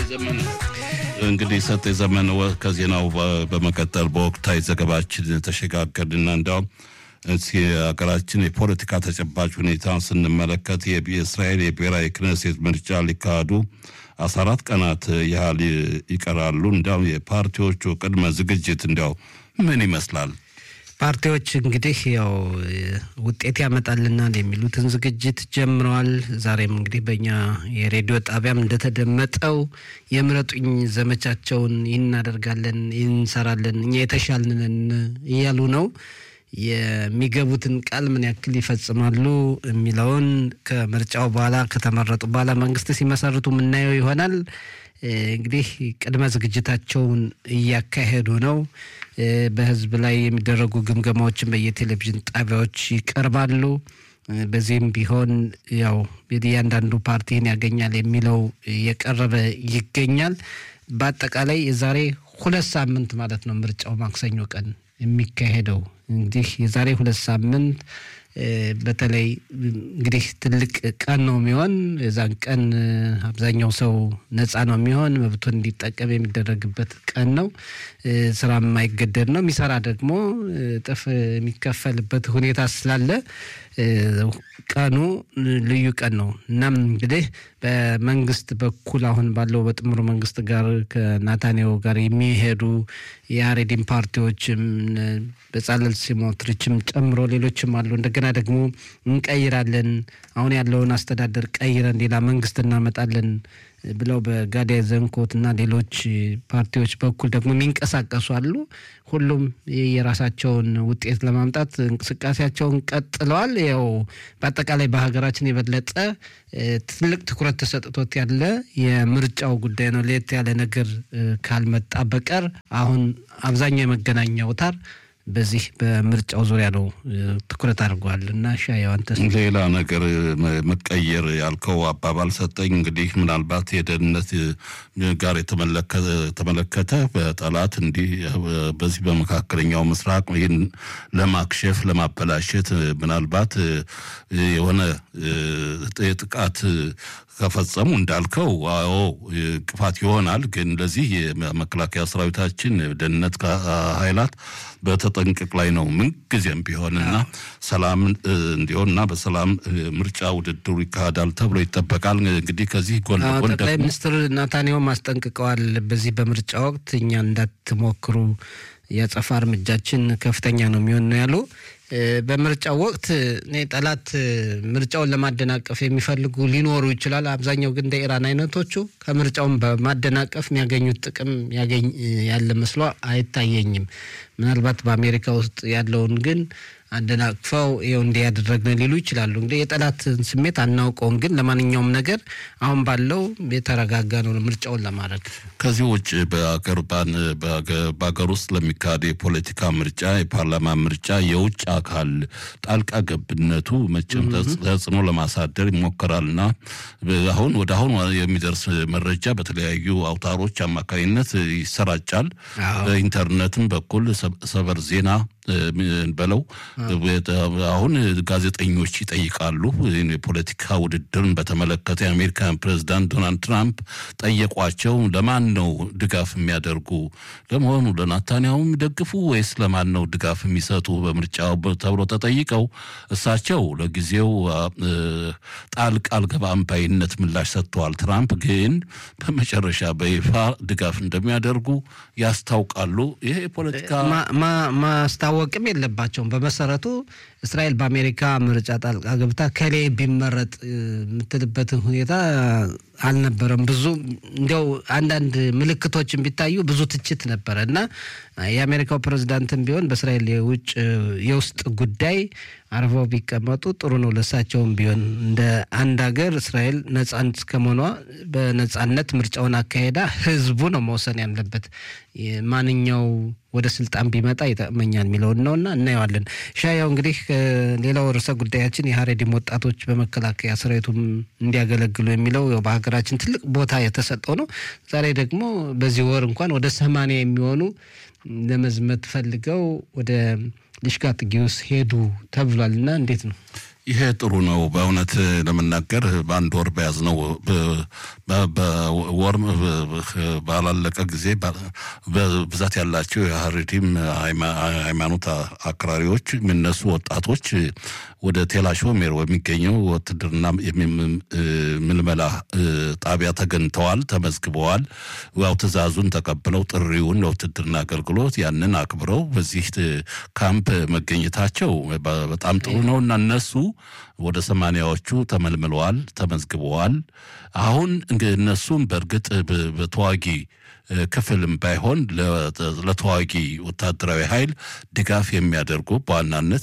ዘመነ እንግዲህ ሰጥ የዘመነ ከዜናው በመቀጠል በወቅታዊ ዘገባችን ተሸጋገርንና እንዲያውም ሀገራችን የፖለቲካ ተጨባጭ ሁኔታ ስንመለከት የእስራኤል የብሔራዊ ክነሴት ምርጫ ሊካሄዱ አስራ አራት ቀናት ያህል ይቀራሉ። እንዲያው የፓርቲዎቹ ቅድመ ዝግጅት እንዲያው ምን ይመስላል? ፓርቲዎች እንግዲህ ያው ውጤት ያመጣልናል የሚሉትን ዝግጅት ጀምረዋል። ዛሬም እንግዲህ በእኛ የሬዲዮ ጣቢያም እንደተደመጠው የምረጡኝ ዘመቻቸውን ይህን እናደርጋለን፣ ይህን እንሰራለን፣ እኛ የተሻልንን እያሉ ነው። የሚገቡትን ቃል ምን ያክል ይፈጽማሉ የሚለውን ከምርጫው በኋላ ከተመረጡ በኋላ መንግስት ሲመሰርቱ የምናየው ይሆናል። እንግዲህ ቅድመ ዝግጅታቸውን እያካሄዱ ነው። በህዝብ ላይ የሚደረጉ ግምገማዎችን በየቴሌቪዥን ጣቢያዎች ይቀርባሉ። በዚህም ቢሆን ያው እያንዳንዱ ፓርቲን ያገኛል የሚለው እየቀረበ ይገኛል። በአጠቃላይ የዛሬ ሁለት ሳምንት ማለት ነው ምርጫው ማክሰኞ ቀን የሚካሄደው እንግዲህ የዛሬ ሁለት ሳምንት በተለይ እንግዲህ ትልቅ ቀን ነው የሚሆን። የዛን ቀን አብዛኛው ሰው ነፃ ነው የሚሆን መብቱን እንዲጠቀም የሚደረግበት ቀን ነው። ስራ የማይገደድ ነው። የሚሰራ ደግሞ እጥፍ የሚከፈልበት ሁኔታ ስላለ ቀኑ ልዩ ቀን ነው። እናም እንግዲህ በመንግስት በኩል አሁን ባለው በጥምሩ መንግስት ጋር ከናታንያሁ ጋር የሚሄዱ የአሬዲን ፓርቲዎችም በጻለል ስሞትሪችም ጨምሮ ሌሎችም አሉ። እንደገና ደግሞ እንቀይራለን፣ አሁን ያለውን አስተዳደር ቀይረን ሌላ መንግስት እናመጣለን ብለው በጋዳይ ዘንኮት እና ሌሎች ፓርቲዎች በኩል ደግሞ የሚንቀሳቀሱ አሉ። ሁሉም የራሳቸውን ውጤት ለማምጣት እንቅስቃሴያቸውን ቀጥለዋል። ያው በአጠቃላይ በሀገራችን የበለጠ ትልቅ ትኩረት ተሰጥቶት ያለ የምርጫው ጉዳይ ነው። ለየት ያለ ነገር ካልመጣ በቀር አሁን አብዛኛው የመገናኛ አውታር በዚህ በምርጫው ዙሪያ ነው ትኩረት አድርጓል። እና ሻየው አንተስ ሌላ ነገር መቀየር ያልከው አባባል ሰጠኝ። እንግዲህ ምናልባት የደህንነት ጋር የተመለከተ በጠላት እንዲህ በዚህ በመካከለኛው ምስራቅ ይህን ለማክሸፍ ለማበላሸት ምናልባት የሆነ የጥቃት ከፈጸሙ እንዳልከው አዎ እንቅፋት ይሆናል። ግን ለዚህ የመከላከያ ሰራዊታችን ደህንነት ኃይላት በተጠንቀቅ ላይ ነው ምንጊዜም ቢሆንና ሰላም እንዲሆንና በሰላም ምርጫ ውድድሩ ይካሄዳል ተብሎ ይጠበቃል። እንግዲህ ከዚህ ጎን ለጎን ጠቅላይ ሚኒስትር ናታንያሁም አስጠንቅቀዋል። በዚህ በምርጫ ወቅት እኛ እንዳትሞክሩ የአጸፋ እርምጃችን ከፍተኛ ነው የሚሆን ነው ያሉ በምርጫው ወቅት እኔ ጠላት ምርጫውን ለማደናቀፍ የሚፈልጉ ሊኖሩ ይችላል። አብዛኛው ግን እንደ ኢራን አይነቶቹ ከምርጫውን በማደናቀፍ የሚያገኙት ጥቅም ያገኝ ያለ መስሎ አይታየኝም። ምናልባት በአሜሪካ ውስጥ ያለውን ግን አደናቅፈው ይኸው እንዲህ ያደረግን ሊሉ ይችላሉ። እንግዲህ የጠላትን ስሜት አናውቀውም፣ ግን ለማንኛውም ነገር አሁን ባለው የተረጋጋ ነው ምርጫውን ለማድረግ። ከዚህ ውጭ በሀገር ውስጥ ለሚካሄድ የፖለቲካ ምርጫ፣ የፓርላማ ምርጫ የውጭ አካል ጣልቃ ገብነቱ መቼም ተጽዕኖ ለማሳደር ይሞከራልና አሁን ወደ አሁን የሚደርስ መረጃ በተለያዩ አውታሮች አማካኝነት ይሰራጫል። በኢንተርኔትም በኩል ሰበር ዜና በለው አሁን ጋዜጠኞች ይጠይቃሉ። የፖለቲካ ውድድርን በተመለከተ የአሜሪካን ፕሬዚዳንት ዶናልድ ትራምፕ ጠየቋቸው። ለማን ነው ድጋፍ የሚያደርጉ ለመሆኑ ለናታንያሁ የሚደግፉ ወይስ ለማን ነው ድጋፍ የሚሰጡ በምርጫው ተብሎ ተጠይቀው እሳቸው ለጊዜው ጣልቃ አልገባም ባይነት ምላሽ ሰጥተዋል። ትራምፕ ግን በመጨረሻ በይፋ ድጋፍ እንደሚያደርጉ ያስታውቃሉ። ይሄ የፖለቲካ ማስታወቅም የለባቸውም። በመሰረቱ እስራኤል በአሜሪካ ምርጫ ጣልቃ ገብታ ከሌ ቢመረጥ የምትልበትን ሁኔታ አልነበረም። ብዙ እንዲያው አንዳንድ ምልክቶችን ቢታዩ ብዙ ትችት ነበረ እና የአሜሪካው ፕሬዚዳንትም ቢሆን በእስራኤል የውጭ የውስጥ ጉዳይ አርፈው ቢቀመጡ ጥሩ ነው። ለሳቸውም ቢሆን እንደ አንድ ሀገር እስራኤል ነጻነት እስከመሆኗ በነጻነት ምርጫውን አካሄዳ ህዝቡ ነው መወሰን ያለበት ማንኛው ወደ ስልጣን ቢመጣ ይጠቅመኛል የሚለውን ነውና እናየዋለን። ሻያው እንግዲህ ሌላው ርዕሰ ጉዳያችን የሀሬዲም ወጣቶች በመከላከያ ሰራዊቱም እንዲያገለግሉ የሚለው በሀገራችን ትልቅ ቦታ የተሰጠው ነው። ዛሬ ደግሞ በዚህ ወር እንኳን ወደ ሰማንያ የሚሆኑ ለመዝመት ፈልገው ወደ ልሽቃ ጥጊውስ ሄዱ ተብሏል እና እንዴት ነው? ይሄ ጥሩ ነው። በእውነት ለመናገር በአንድ ወር በያዝነው በወር ባላለቀ ጊዜ በብዛት ያላቸው የሀረሪም ሃይማኖት አክራሪዎች የሚነሱ ወጣቶች ወደ ቴላሾሜር በሚገኘው ውትድርና ምልመላ ጣቢያ ተገኝተዋል፣ ተመዝግበዋል። ያው ትዕዛዙን ተቀብለው ጥሪውን ለውትድርና አገልግሎት ያንን አክብረው በዚህ ካምፕ መገኘታቸው በጣም ጥሩ ነው እና እነሱ ወደ ሰማንያዎቹ ተመልምለዋል፣ ተመዝግበዋል። አሁን እነሱም በእርግጥ በተዋጊ ክፍልም ባይሆን ለተዋጊ ወታደራዊ ኃይል ድጋፍ የሚያደርጉ በዋናነት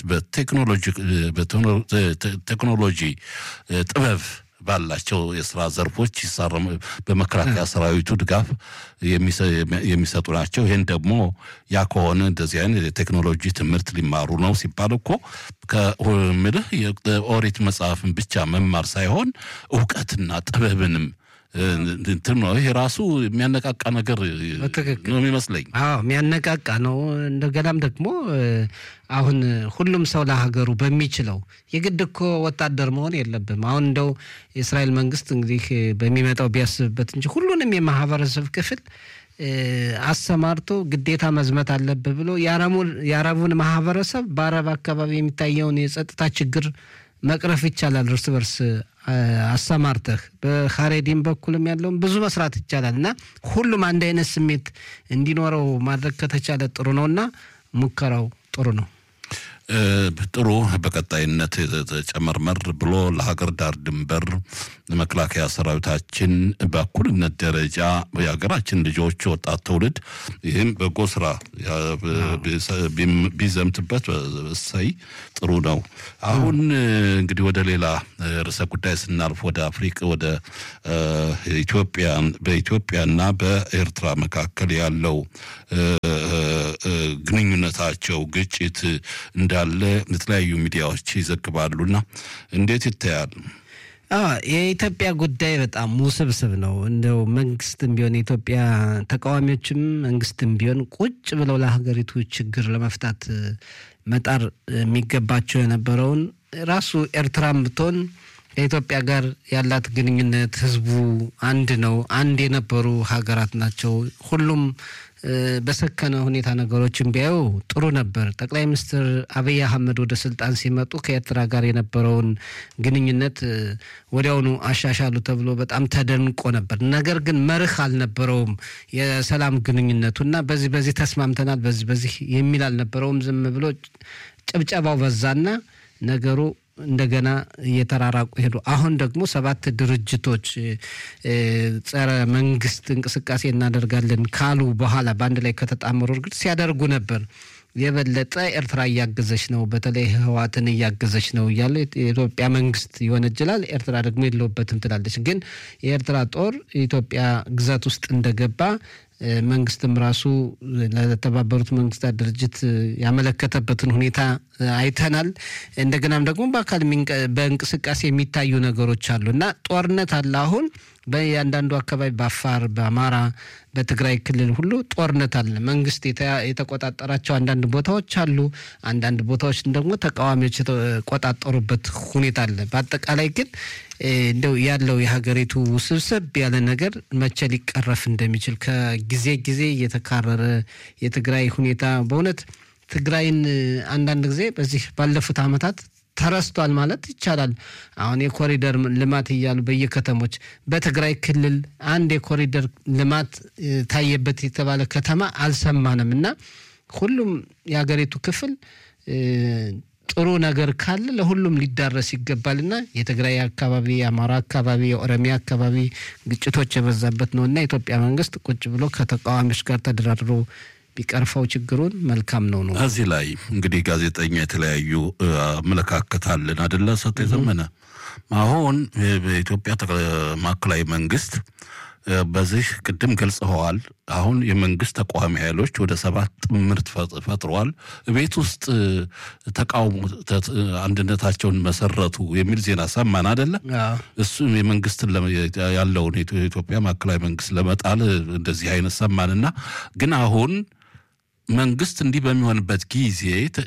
በቴክኖሎጂ ጥበብ ባላቸው የስራ ዘርፎች በመከላከያ ሰራዊቱ ድጋፍ የሚሰጡ ናቸው። ይህን ደግሞ ያ ከሆነ እንደዚህ አይነት የቴክኖሎጂ ትምህርት ሊማሩ ነው ሲባል እኮ ከምልህ የኦሪት መጽሐፍን ብቻ መማር ሳይሆን እውቀትና ጥበብንም እንትን ነው። ይሄ ራሱ የሚያነቃቃ ነገር ነው የሚመስለኝ። አዎ የሚያነቃቃ ነው። እንደገናም ደግሞ አሁን ሁሉም ሰው ለሀገሩ በሚችለው የግድ እኮ ወታደር መሆን የለብም። አሁን እንደው የእስራኤል መንግስት እንግዲህ በሚመጣው ቢያስብበት እንጂ ሁሉንም የማህበረሰብ ክፍል አሰማርቶ ግዴታ መዝመት አለብህ ብሎ የአረቡን ማህበረሰብ በአረብ አካባቢ የሚታየውን የጸጥታ ችግር መቅረፍ ይቻላል። እርስ በርስ አሰማርተህ በካሬዲም በኩልም ያለውን ብዙ መስራት ይቻላል እና ሁሉም አንድ አይነት ስሜት እንዲኖረው ማድረግ ከተቻለ ጥሩ ነው እና ሙከራው ጥሩ ነው። ጥሩ በቀጣይነት ጨመርመር ብሎ ለሀገር ዳር ድንበር መከላከያ ሰራዊታችን በእኩልነት ደረጃ የሀገራችን ልጆች ወጣት ትውልድ ይህም በጎ ስራ ቢዘምትበት እሰይ ጥሩ ነው። አሁን እንግዲህ ወደ ሌላ ርዕሰ ጉዳይ ስናልፍ ወደ አፍሪቅ ወደ ኢትዮጵያ በኢትዮጵያና በኤርትራ መካከል ያለው ግንኙነታቸው ግጭት እንዳለ የተለያዩ ሚዲያዎች ይዘግባሉና እንዴት ይታያል? የኢትዮጵያ ጉዳይ በጣም ውስብስብ ነው። እንደው መንግስትም ቢሆን የኢትዮጵያ ተቃዋሚዎችም መንግስትም ቢሆን ቁጭ ብለው ለሀገሪቱ ችግር ለመፍታት መጣር የሚገባቸው የነበረውን ራሱ ኤርትራም ብትሆን ከኢትዮጵያ ጋር ያላት ግንኙነት ህዝቡ አንድ ነው። አንድ የነበሩ ሀገራት ናቸው። ሁሉም በሰከነ ሁኔታ ነገሮችን ቢያዩ ጥሩ ነበር። ጠቅላይ ሚኒስትር አብይ አህመድ ወደ ስልጣን ሲመጡ ከኤርትራ ጋር የነበረውን ግንኙነት ወዲያውኑ አሻሻሉ ተብሎ በጣም ተደንቆ ነበር። ነገር ግን መርህ አልነበረውም የሰላም ግንኙነቱና በዚህ በዚህ ተስማምተናል፣ በዚህ በዚህ የሚል አልነበረውም። ዝም ብሎ ጭብጨባው በዛና ነገሩ እንደገና እየተራራቁ ሄዱ። አሁን ደግሞ ሰባት ድርጅቶች ጸረ መንግስት እንቅስቃሴ እናደርጋለን ካሉ በኋላ በአንድ ላይ ከተጣመሩ እርግጥ ሲያደርጉ ነበር። የበለጠ ኤርትራ እያገዘች ነው፣ በተለይ ህወሓትን እያገዘች ነው እያለ የኢትዮጵያ መንግስት ይወነጅላል። ኤርትራ ደግሞ የለውበትም ትላለች። ግን የኤርትራ ጦር የኢትዮጵያ ግዛት ውስጥ እንደገባ መንግስትም ራሱ ለተባበሩት መንግስታት ድርጅት ያመለከተበትን ሁኔታ አይተናል። እንደገናም ደግሞ በአካል በእንቅስቃሴ የሚታዩ ነገሮች አሉ እና ጦርነት አለ አሁን በእያንዳንዱ አካባቢ በአፋር፣ በአማራ፣ በትግራይ ክልል ሁሉ ጦርነት አለ። መንግስት የተቆጣጠራቸው አንዳንድ ቦታዎች አሉ። አንዳንድ ቦታዎች ደግሞ ተቃዋሚዎች የተቆጣጠሩበት ሁኔታ አለ። በአጠቃላይ ግን እንደው ያለው የሀገሪቱ ውስብስብ ያለ ነገር መቼ ሊቀረፍ እንደሚችል ከጊዜ ጊዜ እየተካረረ የትግራይ ሁኔታ በእውነት ትግራይን አንዳንድ ጊዜ በዚህ ባለፉት ዓመታት ተረስቷል ማለት ይቻላል። አሁን የኮሪደር ልማት እያሉ በየከተሞች በትግራይ ክልል አንድ የኮሪደር ልማት ታየበት የተባለ ከተማ አልሰማንም እና ሁሉም የሀገሪቱ ክፍል ጥሩ ነገር ካለ ለሁሉም ሊዳረስ ይገባልና የትግራይ አካባቢ፣ የአማራ አካባቢ፣ የኦሮሚያ አካባቢ ግጭቶች የበዛበት ነው እና የኢትዮጵያ መንግስት ቁጭ ብሎ ከተቃዋሚዎች ጋር ተደራድሮ ቢቀርፈው ችግሩን መልካም ነው ነው። እዚህ ላይ እንግዲህ ጋዜጠኛ የተለያዩ አመለካከት አለን አደለ? ሰጥ የዘመነ አሁን በኢትዮጵያ ማዕከላዊ መንግስት በዚህ ቅድም ገልጸኸዋል። አሁን የመንግስት ተቃዋሚ ኃይሎች ወደ ሰባት ጥምርት ፈጥረዋል። ቤት ውስጥ ተቃውሞ አንድነታቸውን መሰረቱ የሚል ዜና ሰማን አደለ? እሱም የመንግስትን ያለውን የኢትዮጵያ ማዕከላዊ መንግስት ለመጣል እንደዚህ አይነት ሰማንና ግን አሁን መንግስት እንዲህ በሚሆንበት ጊዜ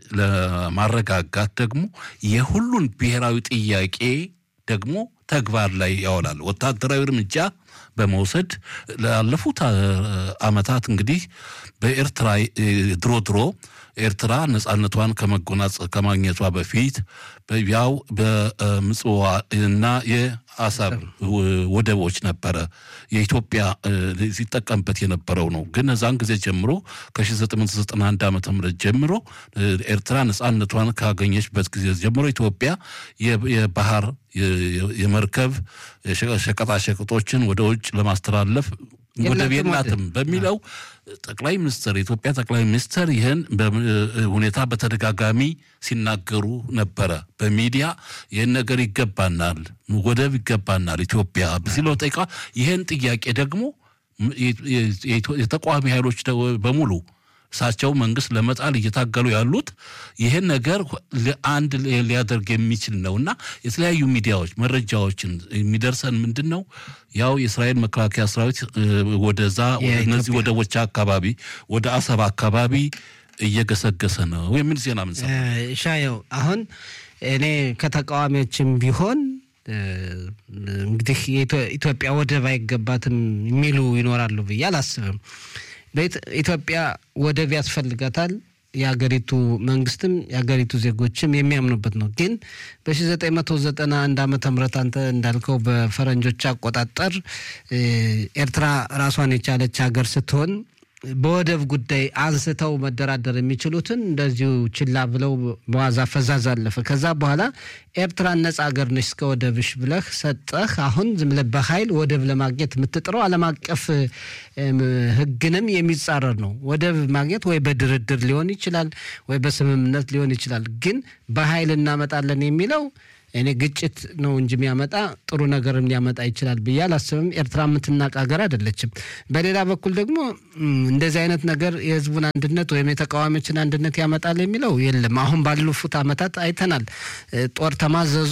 ለማረጋጋት ደግሞ የሁሉን ብሔራዊ ጥያቄ ደግሞ ተግባር ላይ ያውላል። ወታደራዊ እርምጃ በመውሰድ ላለፉት ዓመታት እንግዲህ በኤርትራ ድሮ ድሮ ኤርትራ ነጻነቷን ከመጎናጸ ከማግኘቷ በፊት ያው በምጽዋ እና የአሰብ ወደቦች ነበረ የኢትዮጵያ ሲጠቀምበት የነበረው ነው። ግን እዛን ጊዜ ጀምሮ ከ1991 ዓ ም ጀምሮ ኤርትራ ነጻነቷን ካገኘችበት ጊዜ ጀምሮ ኢትዮጵያ የባህር የመርከብ ሸቀጣሸቀጦችን ወደ ውጭ ለማስተላለፍ ወደብ የላትም በሚለው ጠቅላይ ሚኒስትር የኢትዮጵያ ጠቅላይ ሚኒስትር ይህን ሁኔታ በተደጋጋሚ ሲናገሩ ነበረ። በሚዲያ ይህን ነገር ይገባናል፣ ወደብ ይገባናል ኢትዮጵያ ሲለው ጠይቃ ይህን ጥያቄ ደግሞ የተቃዋሚ ኃይሎች በሙሉ እሳቸው መንግስት ለመጣል እየታገሉ ያሉት ይህን ነገር አንድ ሊያደርግ የሚችል ነው እና የተለያዩ ሚዲያዎች መረጃዎችን የሚደርሰን ምንድን ነው ያው የእስራኤል መከላከያ ሰራዊት ወደዛ እነዚህ ወደቦች አካባቢ ወደ አሰብ አካባቢ እየገሰገሰ ነው የሚል ዜና ምን ሻየው አሁን እኔ ከተቃዋሚዎችም ቢሆን እንግዲህ ኢትዮጵያ ወደብ አይገባትም የሚሉ ይኖራሉ ብዬ አላስብም። በኢትዮጵያ ወደብ ያስፈልጋታል። የሀገሪቱ መንግስትም የሀገሪቱ ዜጎችም የሚያምኑበት ነው። ግን በ1991 ዓመተ ምህረት አንተ እንዳልከው በፈረንጆች አቆጣጠር ኤርትራ ራሷን የቻለች ሀገር ስትሆን በወደብ ጉዳይ አንስተው መደራደር የሚችሉትን እንደዚሁ ችላ ብለው በዋዛ ፈዛዝ አለፈ። ከዛ በኋላ ኤርትራን ነጻ ሀገር ነች እስከ ወደብሽ ብለህ ሰጠህ። አሁን ዝም ብለህ በኃይል ወደብ ለማግኘት የምትጥረው ዓለም አቀፍ ሕግንም የሚጻረር ነው። ወደብ ማግኘት ወይ በድርድር ሊሆን ይችላል፣ ወይ በስምምነት ሊሆን ይችላል። ግን በኃይል እናመጣለን የሚለው እኔ ግጭት ነው እንጂ የሚያመጣ ጥሩ ነገርም ሊያመጣ ይችላል ብዬ አላስብም። ኤርትራ የምትናቅ ሀገር አይደለችም። በሌላ በኩል ደግሞ እንደዚህ አይነት ነገር የህዝቡን አንድነት ወይም የተቃዋሚዎችን አንድነት ያመጣል የሚለው የለም። አሁን ባለፉት ዓመታት አይተናል። ጦር ተማዘዙ፣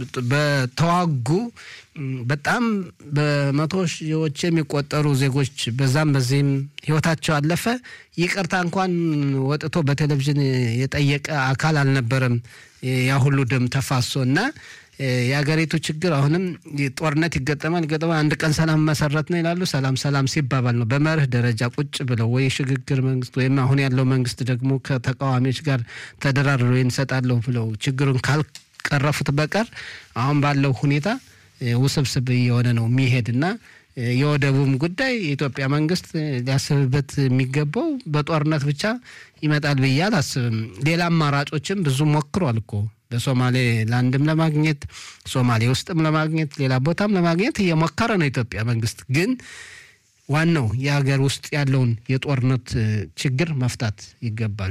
በተዋጉ በጣም በመቶ ሺዎች የሚቆጠሩ ዜጎች በዛም በዚህም ህይወታቸው አለፈ። ይቅርታ እንኳን ወጥቶ በቴሌቪዥን የጠየቀ አካል አልነበረም። ያ ሁሉ ደም ተፋሶ እና የሀገሪቱ ችግር አሁንም ጦርነት ይገጠማል ይገጠማል። አንድ ቀን ሰላም መሰረት ነው ይላሉ። ሰላም ሰላም ሲባባል ነው በመርህ ደረጃ ቁጭ ብለው ወይ ሽግግር መንግስት ወይም አሁን ያለው መንግስት ደግሞ ከተቃዋሚዎች ጋር ተደራድሮ እንሰጣለሁ ብለው ችግሩን ካልቀረፉት በቀር አሁን ባለው ሁኔታ ውስብስብ እየሆነ ነው የሚሄድ እና የወደቡም ጉዳይ የኢትዮጵያ መንግስት ሊያስብበት የሚገባው በጦርነት ብቻ ይመጣል ብዬ አላስብም። ሌላ አማራጮችም ብዙ ሞክሯል እኮ በሶማሌ ላንድም ለማግኘት ሶማሌ ውስጥም ለማግኘት ሌላ ቦታም ለማግኘት እየሞከረ ነው የኢትዮጵያ መንግስት። ግን ዋናው የሀገር ውስጥ ያለውን የጦርነት ችግር መፍታት ይገባል።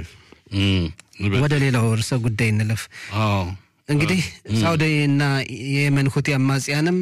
ወደ ሌላው ርዕሰ ጉዳይ እንለፍ። እንግዲህ ሳውዲ እና የየመን ሁቲ አማጽያንም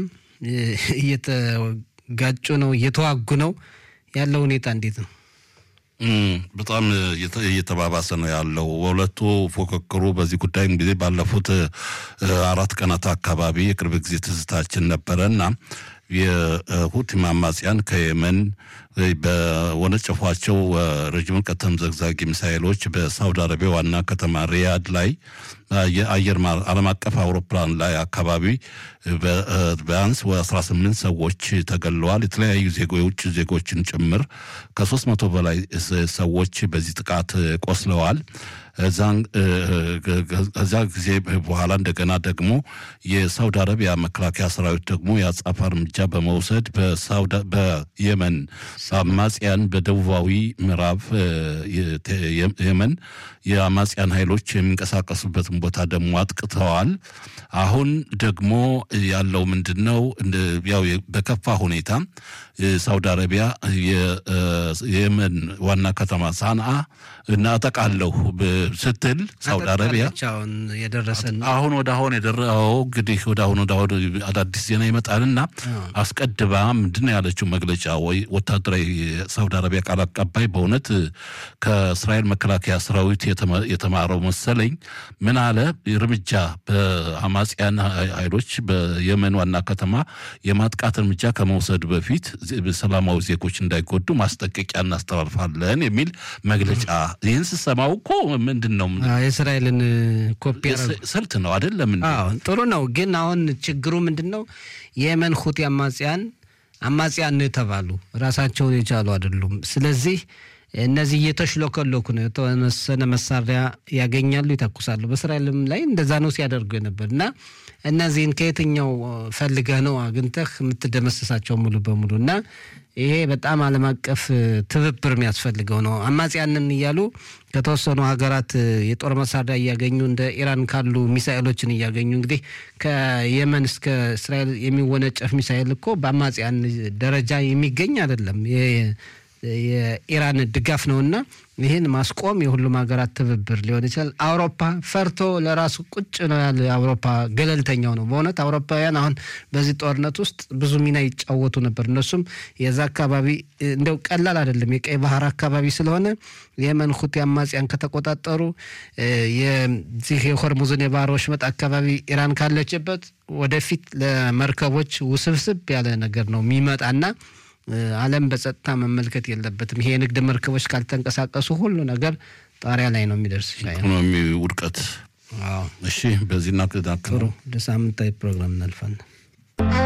እየተጋጩ ነው፣ እየተዋጉ ነው። ያለው ሁኔታ እንዴት ነው? በጣም እየተባባሰ ነው ያለው። በሁለቱ ፉክክሩ በዚህ ጉዳይ እንግዲህ ባለፉት አራት ቀናት አካባቢ የቅርብ ጊዜ ትዝታችን ነበረ እና የሁቲ አማጽያን ከየመን በወነጨፏቸው ረጅም ርቀት ተምዘግዛጊ ሚሳይሎች በሳውዲ አረቢያ ዋና ከተማ ሪያድ ላይ የአየር ዓለም አቀፍ አውሮፕላን ላይ አካባቢ ቢያንስ 18 ሰዎች ተገለዋል። የተለያዩ ዜጎ የውጭ ዜጎችን ጭምር ከሶስት መቶ በላይ ሰዎች በዚህ ጥቃት ቆስለዋል። ከዛ ጊዜ በኋላ እንደገና ደግሞ የሳውዲ አረቢያ መከላከያ ሰራዊት ደግሞ የአጻፋ እርምጃ በመውሰድ በየመን አማጽያን በደቡባዊ ምዕራብ የመን የአማጽያን ኃይሎች የሚንቀሳቀሱበትን ቦታ ደግሞ አጥቅተዋል። አሁን ደግሞ ያለው ምንድን ነው? ያው በከፋ ሁኔታ ሳውዲ አረቢያ የየመን ዋና ከተማ ሳንአ እናጠቃለሁ ስትል ሳውዲ አረቢያ የደረሰን አሁን ወደ አሁን የደረው እንግዲህ ወደ አሁን ወደ አሁን አዳዲስ ዜና ይመጣልና አስቀድባ ምንድን ነው ያለችው መግለጫ ወይ ወታደራዊ የሳውዲ አረቢያ ቃል አቀባይ በእውነት ከእስራኤል መከላከያ ሰራዊት የተማረው መሰለኝ። ምን አለ እርምጃ በአማጽያን ኃይሎች በየመን ዋና ከተማ የማጥቃት እርምጃ ከመውሰድ በፊት ሰላማዊ ዜጎች እንዳይጎዱ ማስጠንቀቂያ እናስተላልፋለን የሚል መግለጫ። ይህን ስሰማው እኮ ምንድን ነው የእስራኤልን ኮፒ ስልት ነው አይደለም? ጥሩ ነው። ግን አሁን ችግሩ ምንድን ነው? የየመን ሁቲ አማጽያን አማጽያን ነው የተባሉ ራሳቸውን የቻሉ አይደሉም። ስለዚህ እነዚህ እየተሽሎከሎኩ ነው። የተወሰነ መሳሪያ ያገኛሉ፣ ይተኩሳሉ። በእስራኤልም ላይ እንደዛ ነው ሲያደርጉ የነበር እና እነዚህን ከየትኛው ፈልገህ ነው አግኝተህ የምትደመስሳቸው ሙሉ በሙሉ እና ይሄ በጣም ዓለም አቀፍ ትብብር የሚያስፈልገው ነው። አማጽያንን እያሉ ከተወሰኑ ሀገራት የጦር መሳሪያ እያገኙ እንደ ኢራን ካሉ ሚሳኤሎችን እያገኙ እንግዲህ ከየመን እስከ እስራኤል የሚወነጨፍ ሚሳኤል እኮ በአማጽያን ደረጃ የሚገኝ አይደለም። የኢራን ድጋፍ ነውና ይህን ማስቆም የሁሉም ሀገራት ትብብር ሊሆን ይችላል። አውሮፓ ፈርቶ ለራሱ ቁጭ ነው ያለ አውሮፓ ገለልተኛው ነው። በእውነት አውሮፓውያን አሁን በዚህ ጦርነት ውስጥ ብዙ ሚና ይጫወቱ ነበር። እነሱም የዛ አካባቢ እንደው ቀላል አይደለም። የቀይ ባህር አካባቢ ስለሆነ የየመን ሁቲ አማጽያን ከተቆጣጠሩ የዚህ የሆርሙዝን የባህር ወሽመጥ አካባቢ ኢራን ካለችበት ወደፊት ለመርከቦች ውስብስብ ያለ ነገር ነው የሚመጣና ዓለም በጸጥታ መመልከት የለበትም። ይሄ የንግድ መርከቦች ካልተንቀሳቀሱ ሁሉ ነገር ጣሪያ ላይ ነው የሚደርስ። ኢኮኖሚ ውድቀት። እሺ፣ በዚህ ጥሩ ለሳምንታዊ ፕሮግራም እናልፋለን።